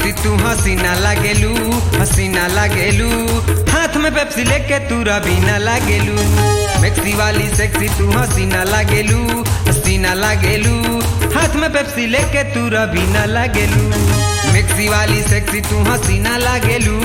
sexy तू हसीना लागेलू हसीना लागेलू हाथ में पेप्सी लेके तू रबीना लागेलू मैक्सी वाली सेक्सी तू हसीना लागेलू हसीना लागेलू हाथ में पेप्सी लेके तू रबीना लागेलू मैक्सी वाली सेक्सी तू हसीना लागेलू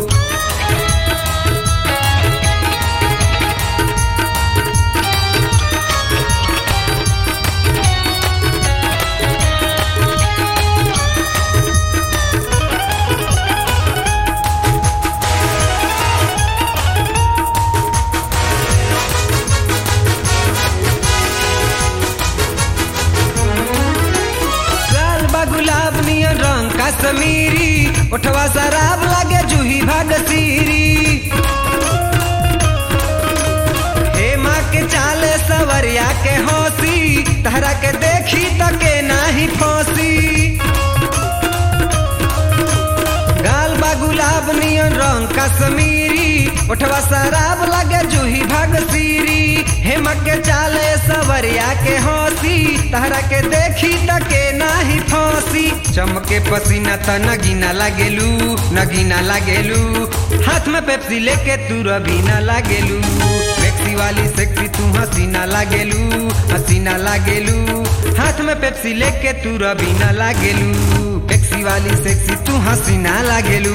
लाल बा गुलाब नियन रंग का समीरी उठवा शराब लागे जूही भाग सीरी हे माँ के चाले सवरिया के हौसी तहरा के देखी तो के नाही फौसी गाल बा गुलाब नियन रंग कश्मीरी उठवा शराब लगे जूही भाग सीरी हेम के चाले सवरिया के हौसी तहरा के देखी तके नाही फौसी चमके पसीना त नगीना लागेलू नगीना लागेलू हाथ में पेप्सी लेके तू रबीना लागेलू मैक्सी वाली सेक्सी तू हसीना लागेलू हसीना लागेलू हाथ में पेप्सी लेके तू रबीना लागेलू मैक्सी वाली सेक्सी तू हसीना लागेलू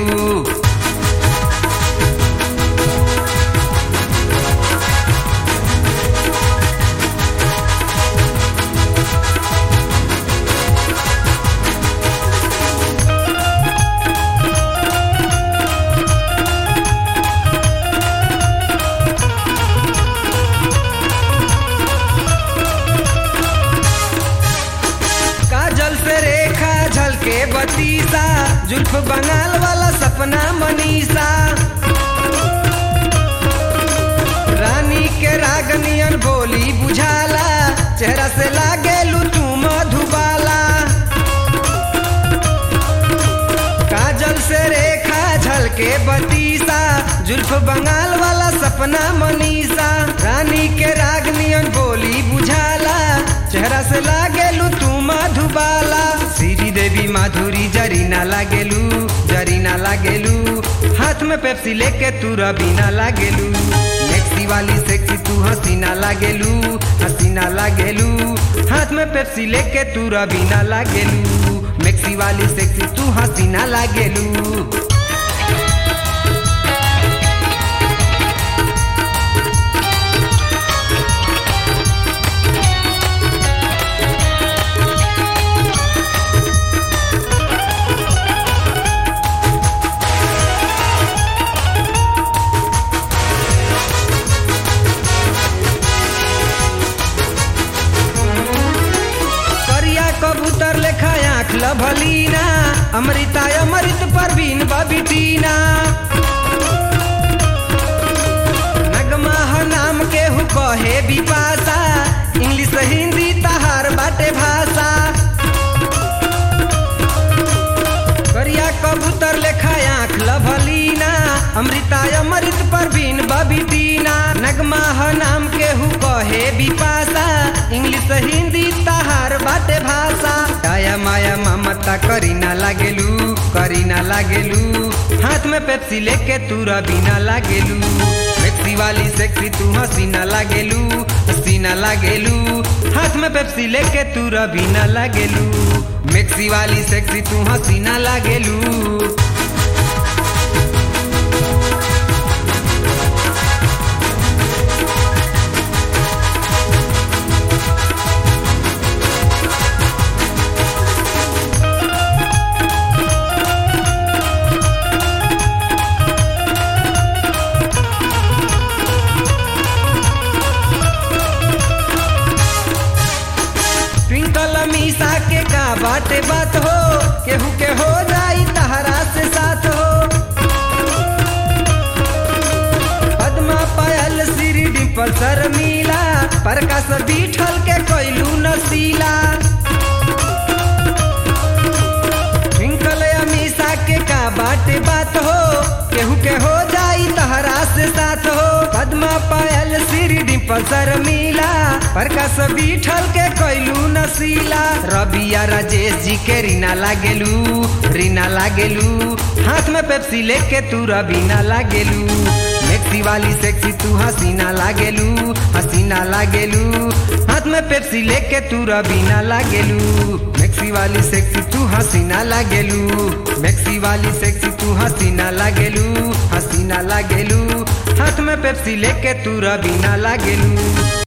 काजल से रेखा झलके बतीसा जुल्फ बंगाल वाला सपना मनीषा रानी के रागनियन बोली बुझाला चेहरा से लागे तू मधुबाला काजल से रेखा झलके बतीसा जुल्फ बंगाल वाला सपना मनीषा रानी के रागनियन बोली बुझाला चेहरा से लागेलू तू मधुबाला श्री देवी माधुरी जरीना लागेलू जरीना लागेलू हाथ में पेप्सी लेके तू रबीना लागेलू मैक्सी वाली सेक्सी तू हसीना लागेलू हसीना लागेलू हाथ में पेप्सी लेके तू रबीना लागेलू मैक्सी वाली सेक्सी तू हसीना लागेलू करिया कबूतर लेखा आँख लभलीना अमृता अमृत परवीन बबिटीना नगमा ह नाम के हु कहे बिपासा इंग्लिश हिंदी तहार बाटे भाषा करिया कबूतर लेखा आँख लभलीना अमृता अमृत परवीन बबिटीना नगमा ह नाम के हु कहे बिपासा इंग्लिश हिंदी तहार बाटे भाषा दया माया ममता करीना लागेलू करीना लागेलू हाथ में पेप्सी लेके तू रबीना लागेलू मैक्सी वाली सेक्सी तू हसीना लागेलू हसीना लागेलू हाथ में पेप्सी लेके तू रबीना लागेलू मैक्सी वाली सेक्सी तू हसीना लागेलू ट्विंकल मीसा के का बाटे बात हो केहू के हो जाई तहरा से साथ हो पद्मा पायल श्री डिम्पल शर्मिला प्रकाश बीठल के कोइलू नसीला ट्विंकल अमीसा के का बाटे बात हो केहू के हो जाई तहरा से साथ हो पद्मा पायल श्री डिम्पल पल्सर मिला प्रकाश बीठल के कैलू नसीला रबिया राजेश जी के रीना लागेलू रीना लागेलू हाथ में पेप्सी लेके तू रबीना लागेलू मैक्सी वाली सेक्सी तू हसीना लागेलू हसीना लागेलू हाथ में पेप्सी लेके तू रबीना लागेलू मैक्सी वाली सेक्सी तू हसीना लागेलू मैक्सी वाली सेक्सी तू हसीना लागेलू हसीना लागेलू हाथ में पेप्सी लेके तू रबीना लागेलू